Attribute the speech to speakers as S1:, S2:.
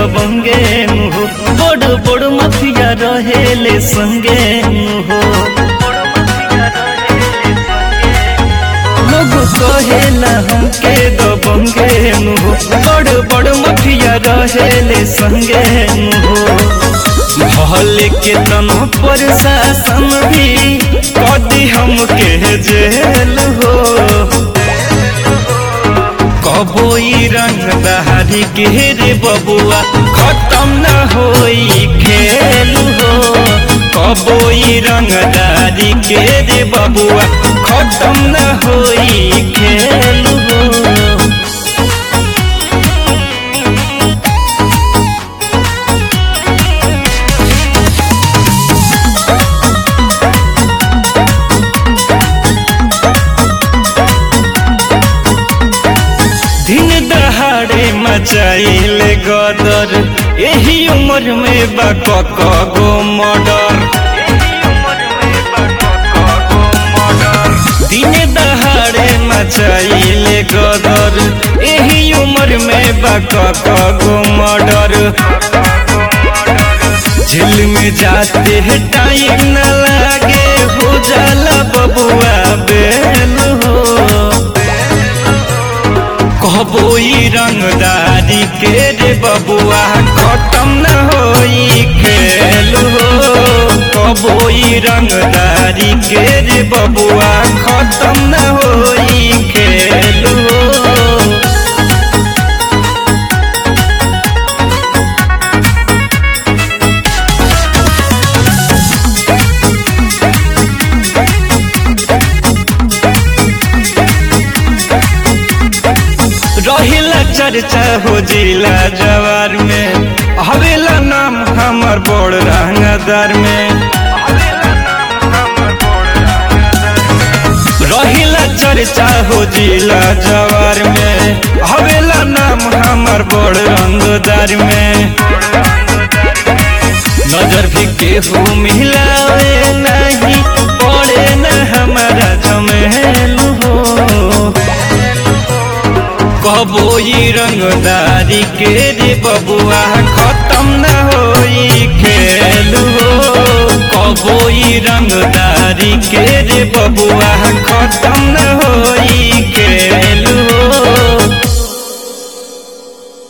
S1: दबंगे नु हो बड़ बड़ माफिया रहेले संगे नु हो लोग कहेला हमके दबंगे नु हो बड़ बड़ माफिया रहेले संगे नु हो भले के तनो प्रशासन भी कदी हमके जेल हो कबोई रंग दहारी के रे बबुआ खत्म न होई खेल हो कबोई रंग दहारी के रे बबुआ खत्म न होई खेल हो दिन दहाड़े मचाइल गदर यही उम्र में बक गो मर्डर दिन दहाड़े मचाइल गदर यही उम्र में बक गो मर्डर जेल में जाते हैं टाइम न लागे हो जाला बबुआ बेल हो कहबोई रंगदारी के रे बबुआ खत्म न होई खेल हो कहबोई रंगदारी के रे बबुआ खत्म न होई खेल हो रहिला चर्चा हो जिला जवार में हवेला नाम हमर बड़ रंगदार में रहिला चर्चा हो जिला जवार में हवेला नाम हमर बड़ रंगदार में नजर भी केहू मिलावे नहीं पड़े न हमारा जमेल हो कबोई रंगदारी के रे बबुआ खत्म न होई खेल हो कबोई रंगदारी के रे बबुआ खत्म